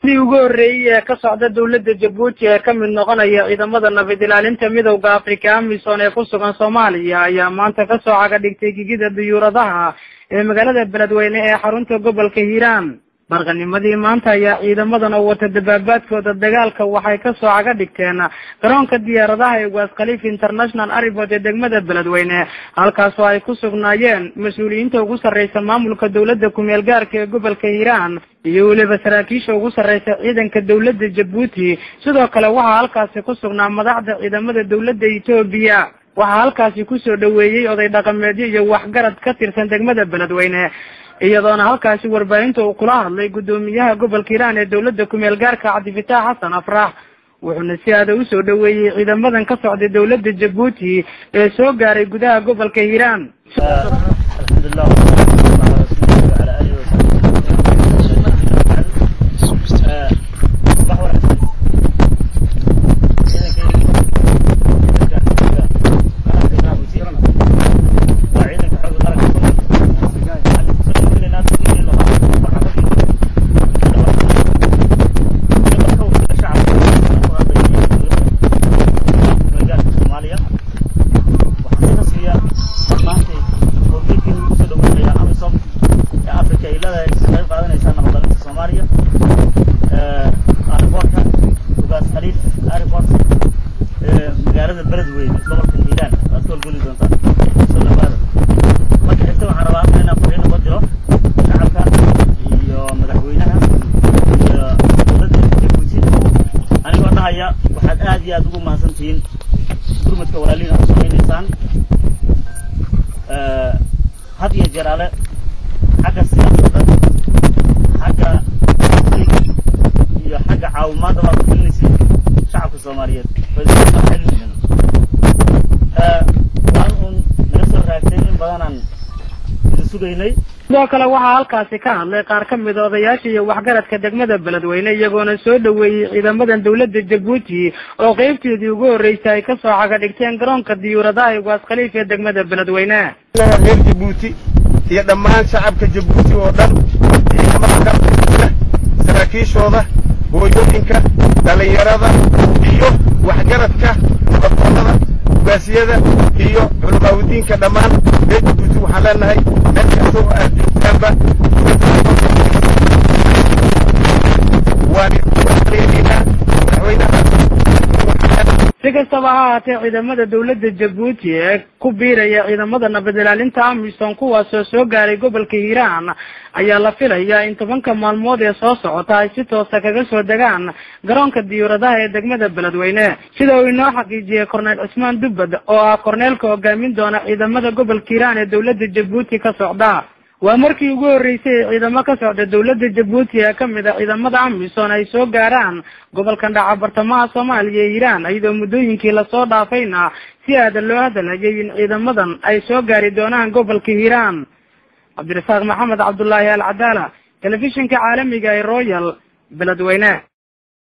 sidii ugu horreeyey ee ka socda dowladda jabuuti ee ka mid noqonaya ciidamada nabad ilaalinta midowda afrika amisom ee ku sugan soomaaliya ayaa maanta kasoo caga dhigtay gigida diyuuradaha ee magaalada beledweyne ee xarunta gobolka hiiraan barqanimadii maanta ayaa ciidamadan oo wata dabaabaadkooda dagaalka waxay kasoo caga dhigteen garoonka diyaaradaha ee waas khaliif international aribod ee degmada beledweyne halkaasoo ay ku sugnaayeen mas-uuliyiinta ugu sarreysa maamulka dowladda kumeel gaarka ee gobolka hiiraan iyo weliba saraakiisha ugu sarreysa ciidanka dowladda jabuuti sidoo kale waxaa halkaasi ku sugnaa madaxda ciidamada dowladda etoobiya waxaa halkaasi kusoo dhaweeyey oday dhaqameedyo iyo waxgarad ka tirsan degmada beledweyne iyadoona halkaasi warbaahinta uu kula hadlay guddoomiyaha gobolka hiiraan ee dowladda kumeel gaarka cabdifitaax xasan afrax wuxuuna si aada usoo dhaweeyey ciidamadan ka socday dowladda jabuuti ee soo gaaray gudaha gobolka hiiraan magaalada beledweyne gobolka hiiraan waad ka holgeli doontaan soo dhawaada marka xigta waxaan rabaa inaan fariin uga diro shacabka iyo madaxweynaha iyo dowladda jabuuti anigoo dhahaya waxaad aad iyo aad ugu mahadsan tihiin gurmadka walaalihiin aad u samaynaysaan had iyo jeraale xagga siyaasadda xagga iyo xagga caawimaadda baad ku gelinaysiin shacabka soomaaliyeed waan uun naga soo raagtay in badanaan idin sugaynay sidoo kale waxaa halkaasi ka hadlay qaar ka mid odayaasha iyo waxgaradka degmada beledweyne iyagoona soo dhaweeyey ciidamadan dowladda jabuuti oo qeybteedii ugu horreysay ay kasoo caga dhigteen garoonka diyuuradaha ee waas khaliif ee degmada beledweyne reer jabuuti iyo dhammaan shacabka jabuuti oo dhan ciidamada saraakiishooda hooyooyinka dhalinyarada iyo waxgaradka nabaddoonada ugaasiyada iyo culamaawidiinka dhammaan reer jabuuti waxaan leenahay meel kasta oo aad joogtaanba waan madaxweynaha si kastaba ha ahaatee ciidamada dowladda jabuuti ee ku biiraya ciidamada nabad ilaalinta amisom kuwaasoo soo gaaray gobolka hiiraan ayaa la filayaa in tobanka maalmood ee soo socota ay si toosa kaga soo degaan garoonka diyuuradaha ee degmada beledweyne sida uu inoo xaqiijiyey korneyl cismaan dubbad oo ah korneelka hogaamin doona ciidamada gobolka hiiraan ee dowladda jabuuti ka socda waa markii ugu horreysay ee ciidamo ka socda dowladda jabuuti ee kamid a ciidamada amisom ay soo gaaraan gobolkan dhaca bartamaha soomaaliya ee hiiraan iyadoo muddooyinkii lasoo dhaafayna si aadan loo hadalhayay in ciidamadan ay soo gaari doonaan gobolka hiiraan cabdirasaaq maxamed cabdullaahi al cadaala telefishinka caalamiga ee royal beledweyne